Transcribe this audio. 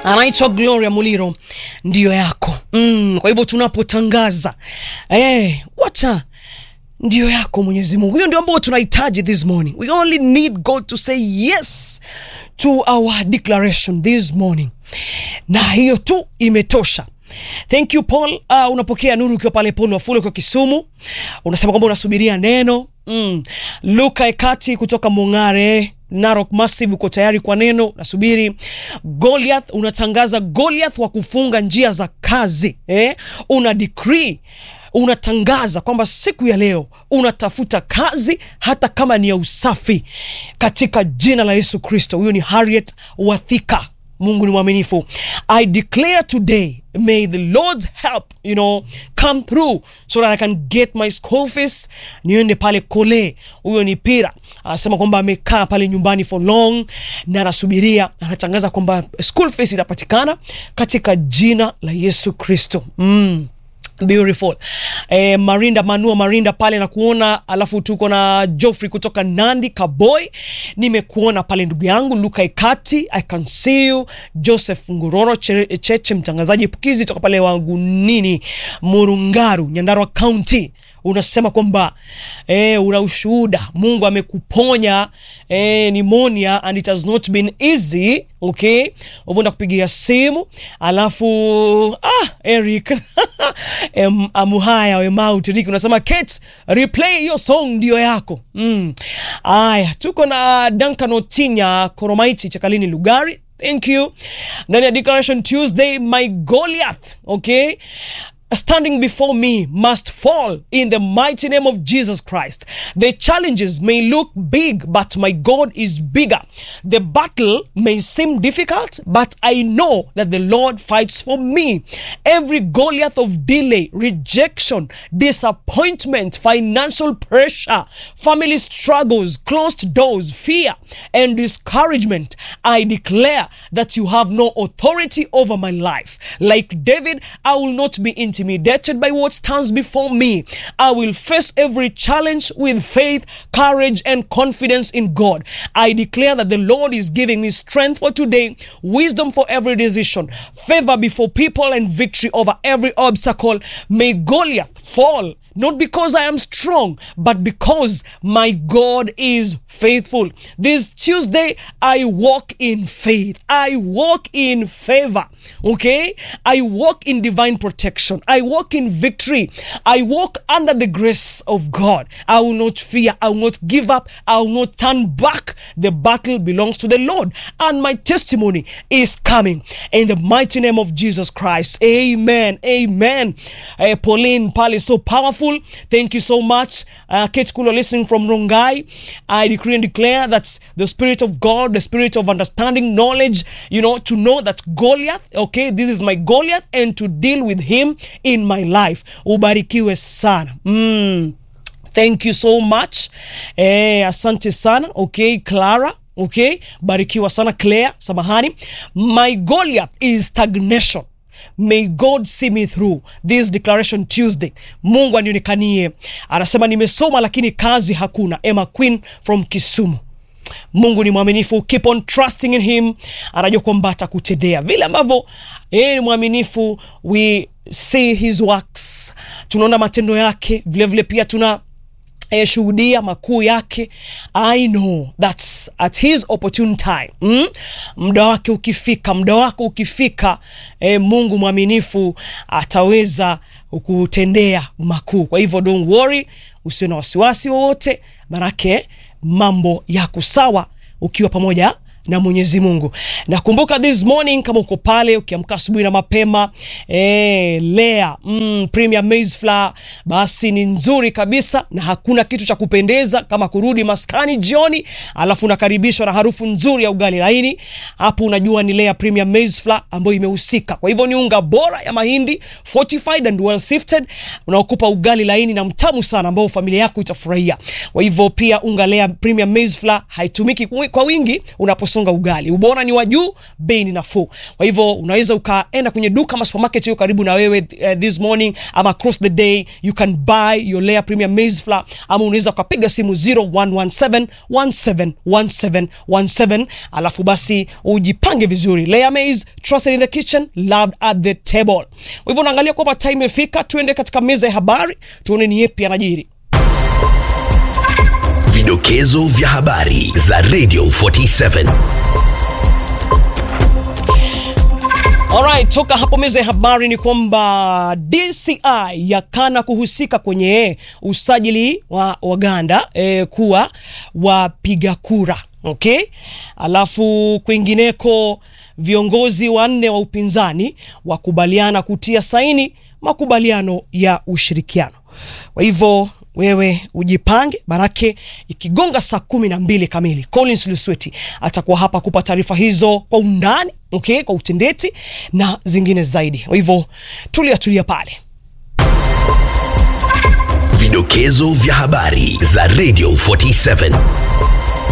anaitwa Gloria Muliro, ndiyo yako mm. Kwa hivyo tunapotangaza eh, wacha ndio yako Mwenyezi Mungu, hiyo ndio ambao tunahitaji this morning. We only need God to say yes to our declaration this morning, na hiyo tu imetosha. Thank you Paul. Uh, unapokea nuru ukiwa pale Paul Wafule kwa Kisumu, unasema kwamba unasubiria neno mm. Luka Ekati kutoka Mongare Narok Massive uko tayari kwa neno, nasubiri. Goliath unatangaza Goliath wa kufunga njia za kazi eh? Una decree unatangaza kwamba siku ya leo unatafuta kazi hata kama ni ya usafi katika jina la Yesu Kristo. Huyo ni Harriet Wathika. Mungu ni mwaminifu. I declare today may the Lord's help you know come through so that I can get my school fees. Niende pale kole. Huyo ni Pira anasema kwamba amekaa pale nyumbani for long na anasubiria, anatangaza kwamba school fees itapatikana katika jina la Yesu Kristo. mm. Beautiful. Eh, Marinda Manua Marinda pale na kuona, alafu tuko na Joffrey kutoka Nandi Kaboy, nimekuona pale ndugu yangu Luka Ikati, I can see you. Joseph Nguroro Che- Cheche, mtangazaji pukizi toka pale Wagunini Murungaru, Nyandarua County unasema kwamba eh, una ushuhuda Mungu amekuponya eh, pneumonia and it has not been easy okay. Uvunda kupigia simu alafu ah, Eric em, amuhaya wemautiriki unasema Kate, replay hiyo song ndio yako mm. Aya, tuko na Duncan Otinya Koromaiti Chakalini Lugari Thank you. Ndani ya Declaration Tuesday, my Goliath, okay? Standing before me must fall in the mighty name of Jesus Christ. The challenges may look big, but my God is bigger. The battle may seem difficult, but I know that the Lord fights for me. Every Goliath of delay, rejection, disappointment, financial pressure, family struggles, closed doors, fear, and discouragement, I declare that you have no authority over my life. Like David, I will not be intimidated by what stands before me. I will face every challenge with faith, courage, and confidence in God. I declare that the Lord is giving me strength for today, wisdom for every decision, favor before people, and victory over every obstacle. May Goliath fall not because I am strong, but because my God is faithful. This Tuesday, I walk in faith. I walk in favor. Okay? I walk in divine protection. I walk in victory. I walk under the grace of God. I will not fear. I will not give up. I will not turn back. The battle belongs to the Lord. And my testimony is coming in the mighty name of Jesus Christ. Amen. Amen. Eh, Pauline Pali, so powerful. Thank you so much. Uh, Kate Kulo listening from Rongai. I decree and declare that the Spirit of God, the Spirit of understanding, knowledge, you know, to know that Goliath, okay, this is my Goliath, and to deal with him in my life. Ubarikiwe sana. Mm. Thank you so much. Eh, asante sana. Okay, Clara. Okay, barikiwa sana Claire, samahani. My Goliath is stagnation. May God see me through this declaration Tuesday. Mungu anionekanie. Anasema nimesoma lakini kazi hakuna. Emma Queen from Kisumu. Mungu ni mwaminifu, keep on trusting in him. Anajua kwamba atakutendea vile ambavyo yeye ni mwaminifu. We see his works, tunaona matendo yake vilevile, vile pia tuna eh, shuhudia makuu yake. I know that at his opportune time mm, muda wake ukifika, muda wako ukifika, eh, Mungu mwaminifu ataweza kutendea makuu. Kwa hivyo don't worry, usio na wasiwasi wowote, manake mambo yako sawa ukiwa pamoja na Mwenyezi Mungu. Nakumbuka this morning kama uko pale ukiamka asubuhi na mapema eh, Lea mm, Premier Maize Flour basi ni nzuri kabisa, na hakuna kitu cha kupendeza kama kurudi maskani jioni, alafu unakaribishwa na harufu nzuri ya ugali laini. Hapo unajua ni Lea Premier Maize Flour ambayo imehusika. Kwa hivyo ni unga bora ya mahindi fortified and well sifted, unaokupa ugali laini na mtamu sana ambao familia yako itafurahia. Kwa hivyo pia unga Lea Premier Maize Flour haitumiki kwa wingi unapo kusonga ugali. Ubora ni wa juu, bei ni nafuu. Kwa hivyo unaweza ukaenda kwenye duka ama supermarket hiyo karibu na wewe uh, this morning ama across the day you can buy your Lea Premium Maize Flour ama unaweza ukapiga simu 0117 1717 17 alafu basi ujipange vizuri. Lea Maize, trusted in the kitchen, loved at the table. Kwa hivyo unaangalia kwamba time imefika, tuende katika meza ya habari tuone ni yepi yanajiri. Vidokezo vya habari za Radio 47. Alright, toka hapo meza ya habari ni kwamba DCI yakana kuhusika kwenye usajili wa Waganda eh, kuwa wapiga kura. Okay? Alafu kwingineko viongozi wanne wa upinzani wakubaliana kutia saini makubaliano ya ushirikiano. Kwa hivyo wewe ujipange, manake ikigonga saa kumi na mbili kamili Collins Lusweti atakuwa hapa kupa taarifa hizo kwa undani, okay, kwa utendeti na zingine zaidi. Kwa hivyo tulia tulia pale. Vidokezo vya habari za Radio 47.